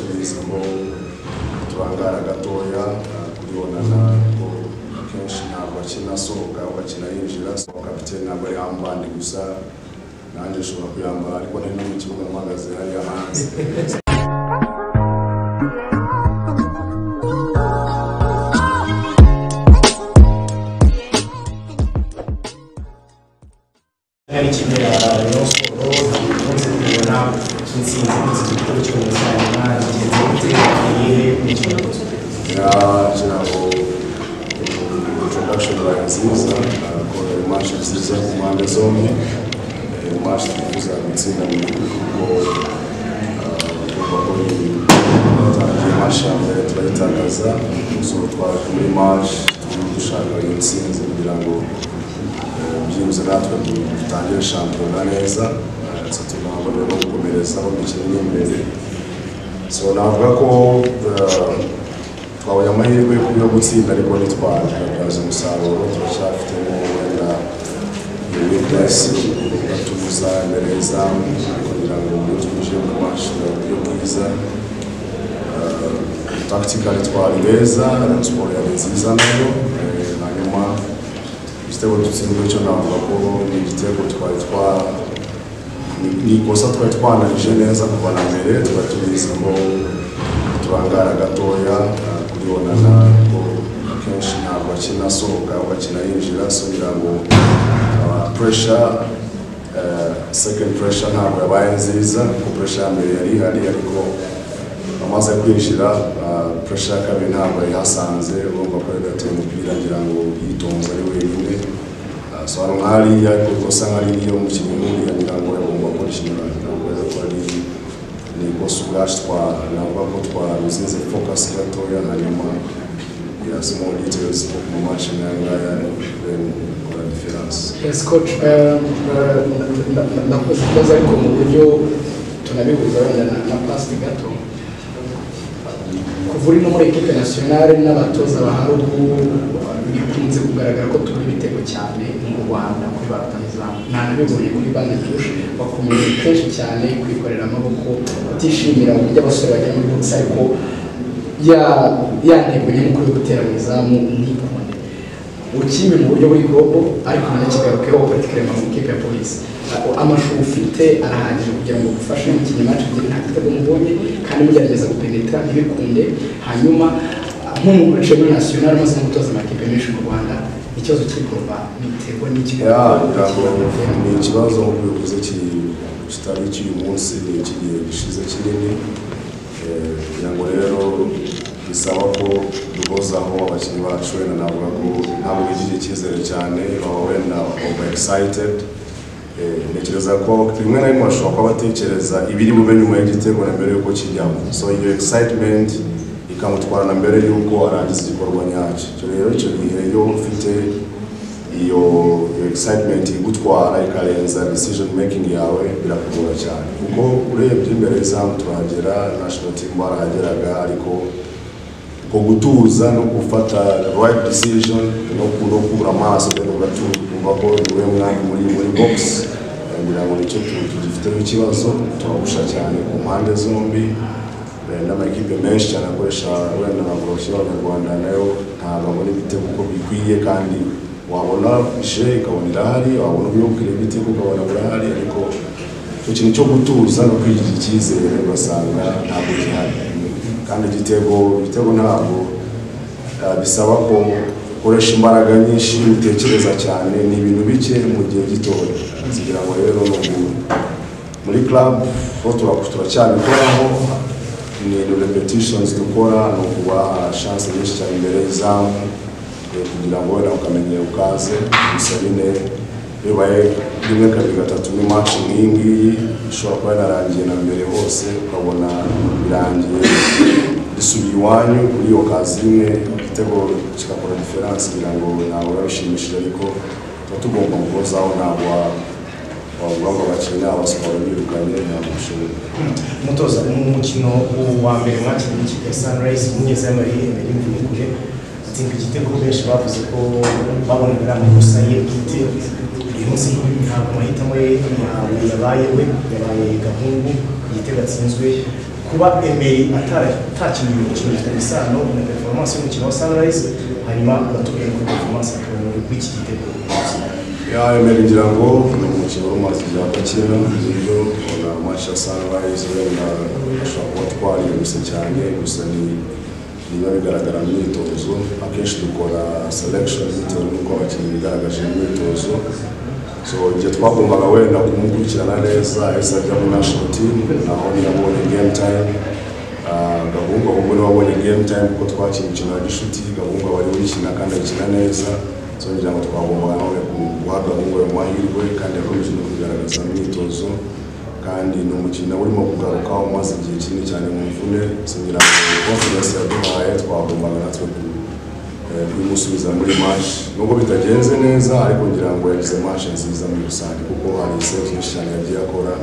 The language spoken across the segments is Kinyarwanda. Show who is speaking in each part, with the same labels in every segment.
Speaker 1: ubwisamo tubangara gatoya kuribonana kuko kenshi ntabwo akina asohoka ahubwo akina yinjira kapitene ntabwo ari hambandi gusa nanjye nshobora kuyambara ariko nari no mu kibuga mpagaze hariya hanze
Speaker 2: hari ikipe ya rayon sports ukunze kubona intsinzi ku gikorwa cyo mu cyanya kigenze gute iyihe mikino
Speaker 1: yagira ngo introduction bayo nziza ko iyo manshi nziza ku mpande zombi iyo manshi twifuza gutsinda mu gihugu kuko twumva ko twatangiye manshi ya mbere turayitakaza so twaje muri manshi turimo dushaka iyo ntsinzi kugira ngo eh, byihuse natwe dutangire shampiyona neza so tunabona no gukomereza mu mikino iri imbere so navuga ko eh, twabonye amahirwe yo gutsinda ariko ntitwaje babyaza umusaruro turacyafitemo wenda witasi batubuza imbere y'izamu kugira ngo ibyo twinjiye mu mashi buryo bwiza takitikali twari beza siporo yari nziza nayo eh, hanyuma igitego dutsinzwe cyo navuga ko ni igitego twari twa ni- ni ikosa twari twanarije neza kuva na mbere tuba tubizamo tubangara gatoya eh, kuribonana ko kenshi ntabwo akina asohoka ahubwo akina yinjira so ngira ngo puresha sekendi puresha ntabwo yabaye nziza kuko puresha ya mbere yari ihari ariko amaze kwinjira puresha ya kabiri ntabwo yahasanze urumva ko yagateye umupira ngira ngo yitonze ari wenyine Ah, so hano nk'hariya ariko usa nk'aho ari iyo mukinnyi nk'uriya ngira ngo yagomba gukora ikintu ngira ngo ariko ari ni ikosa ubwacu twa- navuga ko twaruzinze fokasi gatoya hanyuma yazimo details mu maci nk'aya ngaya then ikora diferanse
Speaker 3: Yes, coach, um, uh, na- na- nakoze ikibazo ariko mu buryo tunabihuza wenda na- na pasi gato kuva uri no muri ekipe nasiyonale n'abatoza ba harugu bikunze kugaragara ko tubona ibitego cyane mu rwanda kuri ba rutahizamu ntanabibonye kuri bande tush bakomeje kenshi cyane kwikorera amaboko batishimira uburyo abasore bajya muri bogisi ariko ya- ya ntego nyamukuru yo gutera mu izamu ntikunde ukibe mu buryo buri bwoko ariko nanakigarukeho particulier mu ikipe ya polisi amashuri ufite arahagije kugira ngo ugufashe mu kinyamaswa kugira nta gitego mubonye kandi mugerageza gupenetra ntibikunde hanyuma nk'umukoresha muri nasiyonari umaze no gutoza amakipe menshi mu rwanda ikibazo kiri kuva mu iterwa n'ikigo
Speaker 1: ya ntabwo ni ikibazo ubuyobozi ki- kitari cy'uyu munsi ni ikigihe gishize kinini Eh, kugira ngo rero bisaba ko duhozaho abakinnyi bacu wenda navuga ko ntabwo bigirira icyizere cyane baba wenda over excited Eh, ntekereza ko rimwe na rimwe bashobora kuba batekereza ibiri bube nyuma y'igitego na mbere y'uko kijyamo so iyo excitement ikamutwara na mbere y'uko arangiza igikorwa nyacyo icyo rero icyo gihe iyo ufite iyo iyo excitement igutwara ikarenza decision making yawe birakugora cyane kuko urebye imbere y'izamu turahagera national team barahageraga ariko ko gutuza no gufata right decision no ku- no kubura amaso rero uratumva ko niwe mwanya muri muri box Eh, ngira ngo nicyo tu- tugifiteho ikibazo turagusha cyane ku mpande zombi Eh, n'amakipe menshi cyane akoresha wenda nka boroshe abanyarwanda nayo ntabwo abona ibitego uko bikwiye kandi wabona ishe ikabona irahari wabona ubiyubwira ibitego ukabona birahari ariko icyo kintu cyo gutuza no kwigirira icyizere ugasanga ntabwo gihari kandi igitego igitego ntabwo eh, bisaba ko ukoresha imbaraga nyinshi utekereza cyane ni ibintu bike mu gihe gitoya kugira ngo rero ni umuntu muri club ho turaku- turacyabikoraho ni repetitions dukora ni ukubaha chance nyinshi cyane imbere y'izamu eh, kugira ngo wenda ukamenya ukaze musabine bibaye rimwe kabiri gatatu ni match nk'iyi ngiyi ishobora kuba yanarangiye na mbere hose ukabona birangiye risubiye iwanyu muri iyo kazi imwe igitego kigakora diferanse kugira ngo ntabwo biba bishimishije ariko tuba tugomba guhozaho ntabwo wa- wavuga ngo abakinnyi abasohora birukanye nta mashuri
Speaker 2: umutoza mu mukino wa mbere mwakinnye n'ikipe ya sunrise mugeze muri mbere y'imvuguruje atsinda igitego benshi bavuze ko babona biri amakosa ye bwite uyu munsi ntabwo amahitamo ye ntabwo yabaye we yabaye gahungu igitego atsinzwe ku kuba Emery atara- atakinnye umukino bifitanye isano na performance y'umukino wa Sunrise hanyuma agatubwira ko performance yakorewe muri iki gitego
Speaker 1: Ya Emery ngira ngo ni umukino w'amazi bya Gakira nibyo ubona match ya Sunrise wenda ashobora kuba twarihuse cyane gusa ni niba bigaragara mu myitozo akenshi dukora selection bitewe n'uko abakinnyi bigaragaje mu myitozo so igihe twagombaga wenda kumukurikirana neza yahise ajya mu national team naho ntiyabonye game time Ah, gahungu ahubwo niwe wabonye game time kuko twakinnye umukino wa gishuti gahungu aba ari gukina kandi akina neza so ngira ngo twagombaga nawe ku- guha gahungu ayo mahirwe kandi yakomeje no kugaragaza mu myitozo kandi ni umukino urimo kugaruka umaze igihe kinini cyane mu mvune so ngira ngo confidence yaduhaye twagombaga natwe ku- eh, kuyimusubiza muri match nubwo bitagenze neza ariko ngira ngo yagize match nziza muri rusange kuko hari save nyinshi cyane yagiye akora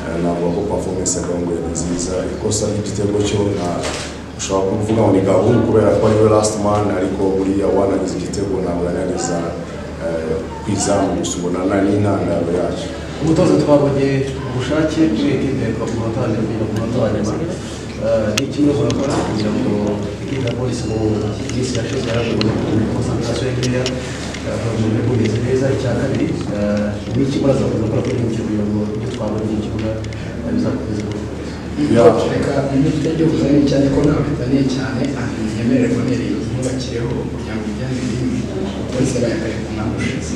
Speaker 1: Eh, navuga ko performance ya gahungu yari nziza ikosa ry'igitego cyo nta ushobora kuvuga ngo ni gahungu kubera ko ariwe last man ariko buriya wanagize igitego ntabwo yari yageza eh, ku izamu gusa ubona na- n'intandaro yacyo
Speaker 4: umutoza twabonye ubushake muri ekipe twakuba kandi kugira ngo umutoza nyuma ni kimwe mu bakora kugira ngo ikipe polisi mu minsi yashize yarabonye konsantarasiyo y'imbeya mu kumeze neza icya kabiri ni ikibazo bakoze gukora kuri iki kugira ngo ibyo twabonye mu kibuga eh, bizakomeze kuba
Speaker 1: Yeah.
Speaker 3: reka imitwe yo kuzana cyane ko ntabwo bitaniye cyane ahantu yemerewe bonere yubakireho kugira ngo bijyane n'ibindi bose bayakareka umwaka ushize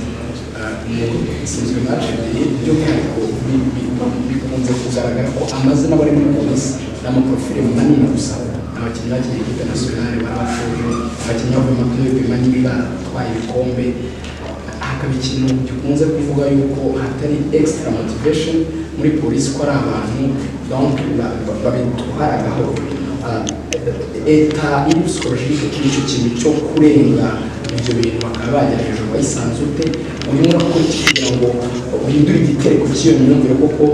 Speaker 3: Ah, mu- sinzwe match ebyiri by'umwihariko bi- bi- bikunze kugaragara ko amazina bari muri polisi n'amaprofile manini gusa abakinnyi bakinnye ikipe nasiyonari barabashoje abakinnyi bavuye mu turere manini batwaye ibikombe hakaba ikintu gikunze kuvuga yuko hatari extra motivation muri polisi ko ari abantu donc ba- ba- babitwara gahoro Ah, leta iri psikologike kuri icyo kintu cyo kurenga ibyo bintu bakaba bajya hejuru bayisanze ute urimo urakora iki kugira ngo uhindure igitereko cy'iyo myumvire kuko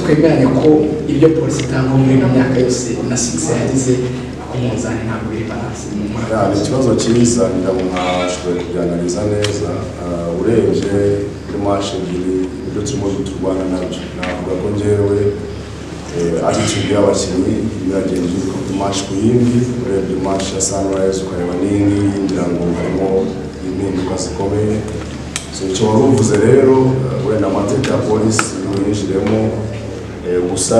Speaker 3: twemeranya ko ibyo polisi itanga muri ino myaka yose na sikisi yagize ku munzani ntabwo biri balanse mu mwaka
Speaker 1: ni ikibazo cyiza ngira ngo ntabashoboye kubyanaliza neza Ah, urebye kuri mashe ebyiri ibyo turimo turwana nabyo navuga ko njyewe atitude y'abakinnyi biragenze uko kuri mashe ku yindi urebye mashe ya sunrise ukareba n'iyingiyi ngira ngo harimo impinduka zikomeye so icyo wari uvuze rero eh, wenda amateka ya polisi yinjiremo Eh, gusa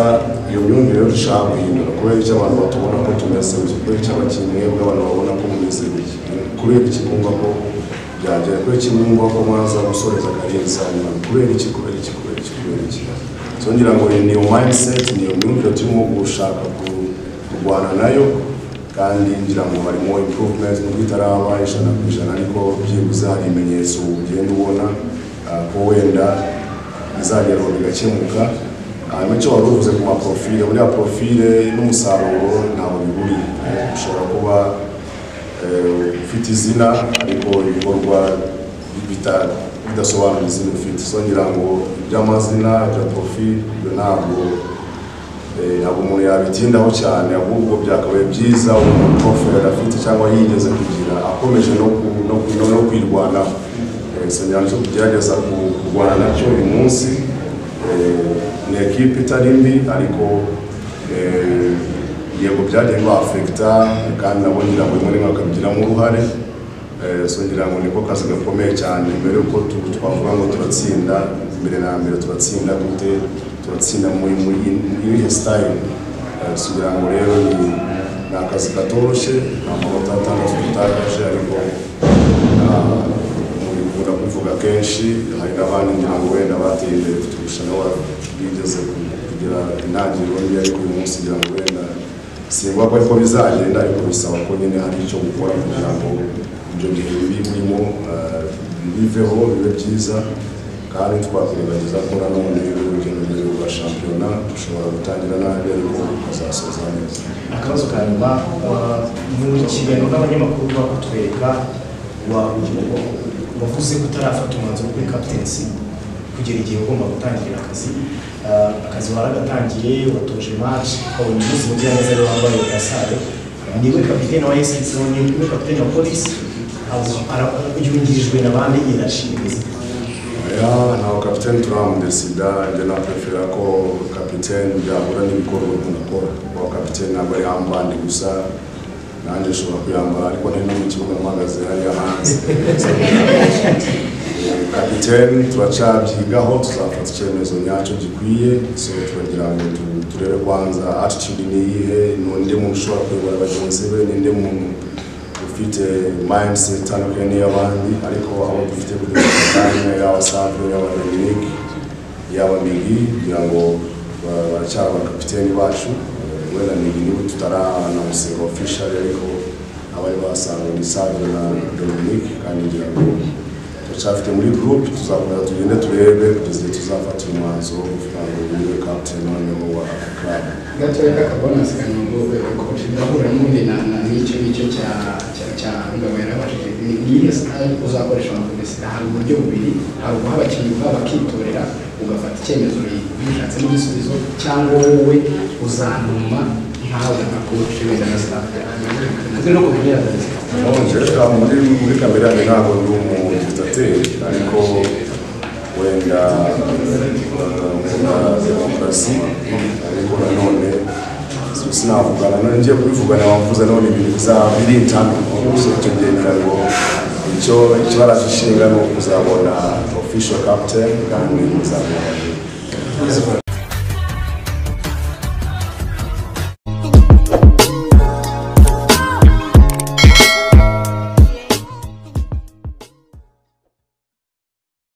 Speaker 1: iyo myumvire yo dushaka guhindura kubera icyo abantu batubona ko tumeze gutya kubera icyo abakinnyi mwebwe abantu babona ko mumeze gutya kubera iki mwumva ko byagera kubera iki mwumva ko mwaza gusoreza akarenza nyuma kubera iki kubera iki kubera iki kubera iki so ngira ngo iyi ni iyo mindset ni iyo myumvire turimo gushaka ku- kurwana nayo kandi ngira ngo harimo improvement nubwo itaraba ijana ku ijana ariko byibuze hari ibimenyetso ugenda ubona ah, ko wenda bizagerwaho bigakemuka hanyuma icyo wari uvuze ku maprofile buriya profile n'umusaruro ntabwo bihuriye ushobora kuba eh, ufite izina ariko ibikorwa bita- bidasobanura izina ufite so ngira ngo iby'amazina bya profile ibyo ntabwo eh, ntabwo umuntu yabitindaho cyane ahubwo byakabaye byiza umuntu profile afite cyangwa yigeze kugira akomeje no ku- no ku- no kwirwanaho senyanja cyo kugerageza ku- kurwana nacyo uyu munsi Eh, ni ekipe itari mbi ariko eh, yego byagiye bafekita kandi nabo ngira ngo rimwe na rimwe bakabigiramo uruhare Eh, so ngira ngo niko kazi gakomeye cyane mbere yuko tu- twavuga ngo turatsinda mbere na mbere turatsinda gute turatsinda muri muri irihe sitayile kugira ngo rero ni- ni akazi katoroshye nta manota atandatu dutakaje ariko ah, bikunda kubivuga kenshi hari n'abandi ngira ngo wenda bateye imbere kuturusha nabo bigeze ku- kugira intangiriro mbi ariko uyu munsi ngira ngo wenda simba ko ariko bizagenda ariko bisaba ko nyine hari icyo gukora kugira ngo ibyo bihe bibi birimo ah, biveho bibe byiza kandi twakwirengagiza ko nanone urugendo rurerure rwa shampiyona dushobora gutangira nabi ariko tukazasoza neza
Speaker 2: akabazo ka nyuma wa- mu kiganiro n'abanyamakuru bakutwereka wa wavuze ko utarafata umwanzuro kuri captaincy kugera igihe ugomba gutangira akazi Ah, akazi waragatangiye watoje match ukabona umunsi mugira neza rero wambaye gasare niwe kapitene wa SC niwe kapitene wa polisi abo- ara- yungirijwe na bane irashinze
Speaker 1: Ya, na kapiteni tunamude sida nje na prefera ko kapiteni byahura n'ibikorwa umuntu akora wa kapiteni ntabwo ari hambandi gusa nanjye nshobora kuyambara ariko nari no mu kibuga mpagaze hariya hanze Eh, kapiteni turacyabyigaho tuzafata icyemezo nyacyo gikwiye so turagira ngo tu- turebe kwanza attitude ni iyihe ni undi muntu ushobora kuyobora bagenzi be ni undi muntu ufite mindset itandukanye n'iy'abandi ariko aho dufite kuri kanya yaba Savio yaba Dominic yaba Migi kugira ngo ba- baracyari abakapiteni bacu Eh, we na Migi niwe tutaraanamusinga official ariko abari basanzwe ni Savio na Dominic kandi ngira ngo turacyafite muri groupe tuzakomeza tugende turebe kugeza igihe tuzafata umwanzuro wo kugira ngo yube captain noneho wa club
Speaker 3: gatoya k'akabonasi kanungo koci ndahura n'ubundi na na n'icyo ngicyo cya cya cya ngabo yarabashije ni iyihe sitari uzakoresha mu kubisida hari uburyo bubiri hari uguha abakinnyi ubwabo bakitorera ugafata icyemezo wishatsemo igisubizo cyangwa wowe uzanuma nkawe nka koci wenda na sitafu yawe
Speaker 4: no kumenya akazi
Speaker 1: Nongereka muri muri kamera yanjye ntabwo ndi umudiktateri ariko wenda nkunda demokarasi ariko nanone sinavugana none ngiye kubivugana wavuze none ibintu bizaba biri intami gusa icyo gihe ngira ngo icyo ikibara gishinga ni ukuzabona official captain kandi muzabona